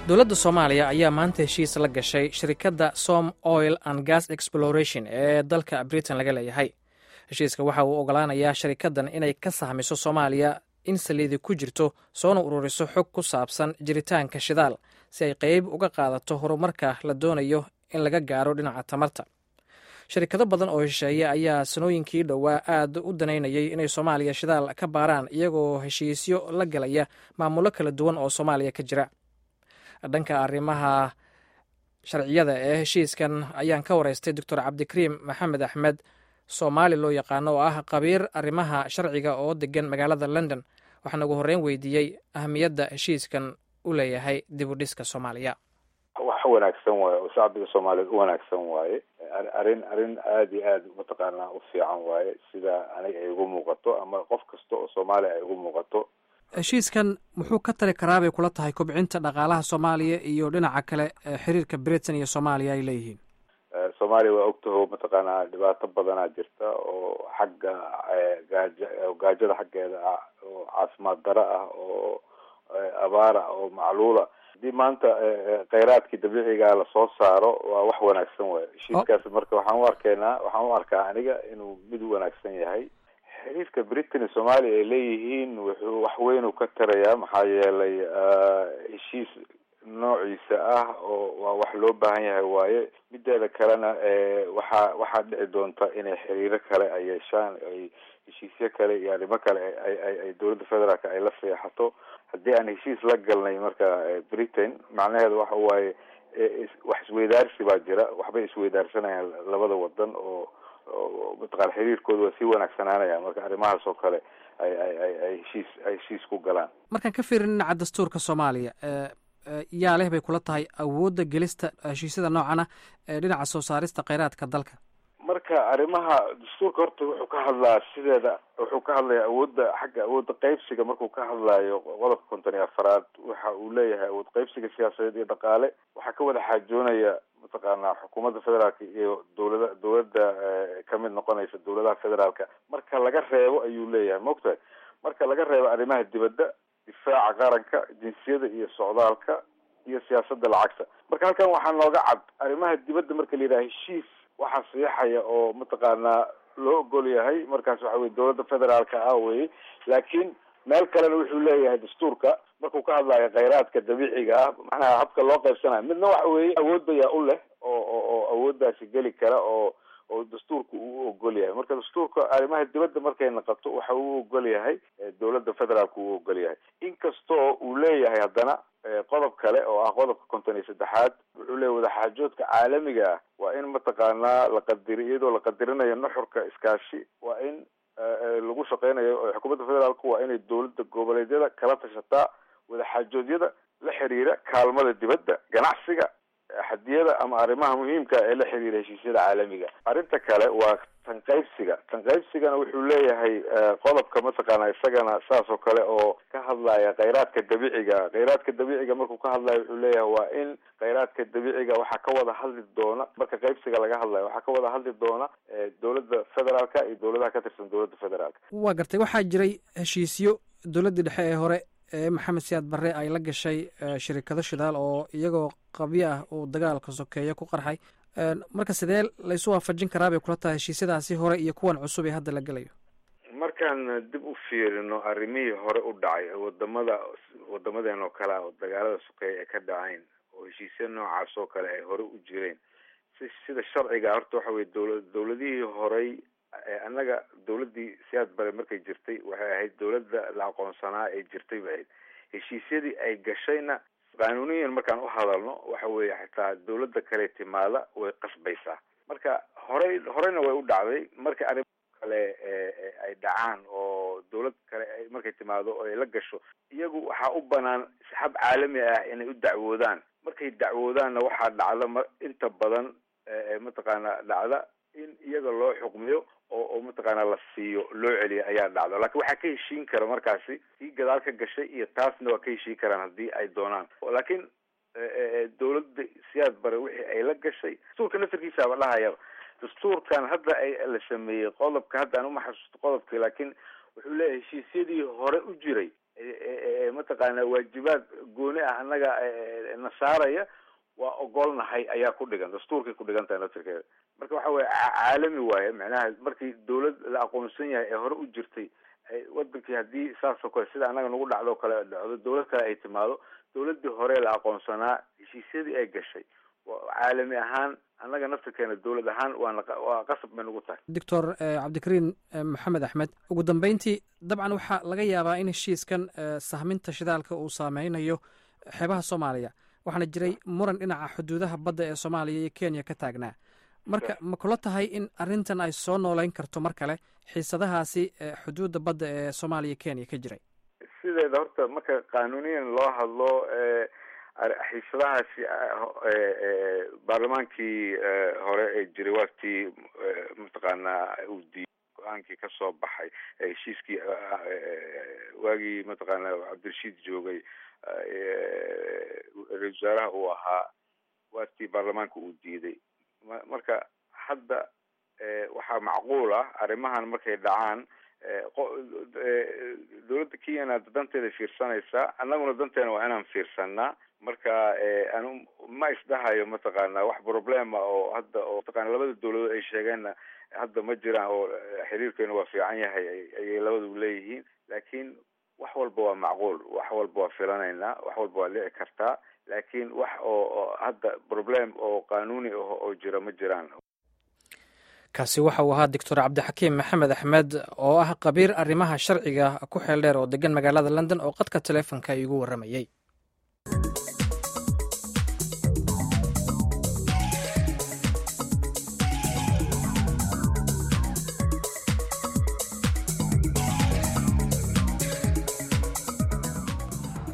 dowladda soomaaliya ayaa maanta heshiis la gashay shirikadda som oil and gas exploration ee dalka britain laga leeyahay heshiiska waxa uu ogolaanayaa sharikaddan inay ka sahmiso soomaaliya in saliidi ku jirto soona ururiso xog ku saabsan jiritaanka shidaal si ay qeyb uga qaadato horumarka la doonayo in laga gaaro dhinaca tamarta sharikado badan oo hesheeye ayaa sanooyinkii dhowaa aad u danaynayay inay soomaaliya shidaal ka baaraan iyagoo heshiisyo la galaya maamulo kala duwan oo soomaaliya ka jira dhanka arrimaha sharciyada ee heshiiskan ayaan ka wareystay doctor cabdikariim maxamed axmed soomaali loo yaqaano oo ah qabiir arrimaha sharciga oo degan magaalada london waxaana ugu horreyn weydiiyey ahamiyadda heshiiskan u leeyahay dib u dhiska soomaaliya wax wanaagsan waaye oo shacbiga soomaaliyeed u wanaagsan waaye arrin arrin aada iyo aad mataqaanaa u fiican waaye sida aniga ay ugu muuqato ama qof kasta oo soomaaliya ay ugu muuqato heshiiskan muxuu ka tari karaa bay kula tahay kobcinta dhaqaalaha soomaaliya iyo dhinaca kale xiriirka britain iyo soomaaliya ay leeyihiin soomaaliya waa ogtaho mataqaanaa dhibaato badanaa jirta oo xagga gaaja gaajada xaggeeda ah oo caafimaad daro ah oo abaar ah oo macluula haddii maanta kheyraadkii dabiiciga lasoo saaro waa wax wanaagsan waay heshiiskaas marka waxaan u arkaynaa waxaan u arkaa aniga inuu mid wanaagsan yahay xiriirka britain iyo soomaaliya ay leeyihiin wuxuu wax weyn u ka tarayaa maxaa yeelay heshiis noociisa ah oo waa wax loo baahan yahay waaye mideeda kalena waxaa waxaa dhici doonta inay xiriiro kale ay yeeshaan ay heshiisyo kale iyo arrimo kale ay dowladda federaalk ay la seexato haddii aan heshiis la galnay marka britain macnaheeda waxa waaye wax isweydaarsi baa jira waxbay isweydaarsanayaan labada wadan oo mataqana xiriirkooda waa sii wanaagsanaanaya marka arrimahaas oo kale ay ay ay ay heshiis ay heshiis ku galaan markaan ka fiirin dhinaca dastuurka soomaaliya yaa leh bay kula tahay awoodda gelista heshiisyada noocana ee dhinaca soo saarista kheyraadka dalka marka arrimaha dastuurka horta wuxuu ka hadlaa sideeda wuxuu ka hadlaya awoodda xagga awoodda qeybsiga markuu ka hadlayo qodobka konton iyo afaraad waxa uu leeyahay awood qeybsiga siyaasadeed iyo dhaqaale waxaa ka wada xaajoonaya mataqaanaa xukuumadda federaalka iyo dowlada dowladda kamid noqonaysa dowladaha federaalka marka laga reebo ayuu leeyahay maogtahay marka laga reebo arrimaha dibadda difaaca qaranka jinsiyada iyo socdaalka iyo siyaasadda lacagta marka halkan waxaa nooga cad arrimaha dibadda marka la yidhaha heshiis waxaa siixaya oo mataqaanaa loo ogol yahay markaas waxa weye dowladda federaalka ah weye laakiin meel kalena wuxuu leeyahay dastuurka markuu ka hadlayo kheyraadka dabiiciga ah macnaha habka loo qaybsanayo midna waxa weeye awoodda yaa u leh oo oo awooddaasi geli kara oo oo dastuurka uu ogol yahay marka dastuurka arrimaha dibadda markay naqato waxa uu ogol yahay dowladda federaalka uu ogol yahay inkastoo uu leeyahay haddana qodob kale oo ah qodobka konton iyo saddexaad wuxuu leeyahy wadaxaajoodka caalamiga ah waa in mataqaanaa la qadiri iyadoo la qadirinayo nuxurka iskaashi waa in lagu shaqeynayo xukuumadda federaalku waa inay dowladda goboleedyada kala tashataa wadaxaajoodyada la xiriira kaalmada dibadda ganacsiga xadiyada ama arrimaha muhiimka ee la xiriira heshiisyada caalamiga arrinta kale waa tanqaybsiga tanqaybsigana wuxuu leeyahay qodobka mataqaana isagana saas oo kale oo ka hadlaya kheyraadka dabiiciga kheyraadka dabiiciga markuu ka hadlayo wuxuu leeyahay waa in kheyraadka dabiiciga waxaa ka wada hadli doona marka qaybsiga laga hadlayo waxaa ka wada hadli doona dowladda federaalka iyo dowladaha ka tirsan dowladda federaalka waa gartay waxaa jiray heshiisyo dowladdii dhexe ee hore ee maxamed siyaad barre ay la gashay shirikado shidaal oo iyagoo qabyo ah uu dagaalka sokeeya ku qarxay marka sidee laysu waafajin karaa bay kula tahay heshiisyadaasi hore iyo kuwan cusub ee hadda la gelayo markaan dib u fiirino arrimihii hore u dhacay wadamada wadamadeen oo kale ah oo dagaalada sokeeya ay ka dhacayn oo heshiisya noocaas oo kale ay hore u jireen si sida sharciga horta waxa weye dowla dowladihii horey annaga dowladdii siyaad bare markay jirtay waxay ahayd dowladda la aqoonsanaa ee jirtay bay ahayd heshiisyadii ay gashayna qaanuuniyan markaan u hadalno waxa weeye xitaa dowladda kale timaada way qasbaysaa marka horey horeyna way u dhacday marka arrimo kale ay dhacaan oo dowlad kale markay timaado oo ay la gasho iyagu waxaa u banaan hab caalami ah inay u dacwoodaan markay dacwoodaanna waxaa dhacda ma inta badan mataqaana dhacda in iyaga loo xukmiyo oo oo mataqaana la siiyo loo celiyo ayaa dhacda laakiin waxaa ka heshiin kara markaasi tii gadaal ka gashay iyo taasna waa ka heshiin karaan haddii ay doonaan laakiin dowladda siyaad bare wixii ay la gashay dastuurka naftarkiisaaba dhahayaba dastuurkan hadda ay la sameeyey qodobka hadda aan uma xasuusto qodobkii laakiin wuxuu leeyahay heshiisyadii hore u jiray mataqaana waajibaad gooni ah annaga na saaraya waa ogolnahay ayaa ku dhigan dastuurkay ku dhigan tahay naftirkeeda marka waxa weye caalami waaye macnaha markii dawlad la aqoonsan yahay ee hore u jirtay wadankii haddii saasoo kale sida annaga nagu dhacdo kale dhacdo dawlad kale ay timaado dawladii hore la aqoonsanaa heshiisyadii ay gashay caalami ahaan annaga naftirkeena dawlad ahaan waana waa qasab bay nagu tahay doctor cabdikariin maxamed axmed ugu dambeyntii dabcan waxaa laga yaabaa in heshiiskan sahminta shidaalka uu saameynayo xeebaha soomaaliya waxaana jiray muran dhinaca xuduudaha badda ee soomaaliya iyo kenya ka taagnaa marka ma kula tahay in arrintan ay soo nooleyn karto mar kale xiisadahaasi xuduudda badda ee soomaaliya kenya ka jiray sideeda horta marka qaanuniyan loo hadlo xiisadahaasi baarlamaankii hore ee jiray waagtii mataqaanaa uu diiday go-aankii kasoo baxay heshiiskii waagii mataqaana cabdirashiid joogay ra-isul wasaaraha uu ahaa waagtii baarlamaanka uu diiday marka hadda waxaa macquul ah arrimahan markay dhacaan dawladda kenyana danteeda fiirsanaysaa annaguna danteena waa inaan fiirsanaa marka anu ma isdhahayo mataqaana wax problema oo hadda oo mataqana labada dawladood ay sheegeenna hadda ma jiraan oo xiriirkeenu waa fiican yahay ayay labadu leeyihiin laakiin wax walba waa macquul wax walba waa filanaynaa wax walba waa dhici kartaa laakiin wax oo hadda problem oo qanuuni ah oo jira ma jiraan kaasi waxa uu ahaa doctor cabdixakiim maxamed axmed oo ah khabiir arrimaha sharciga ku xeel dheer oo degan magaalada london oo qadka teleefonka iigu warramayey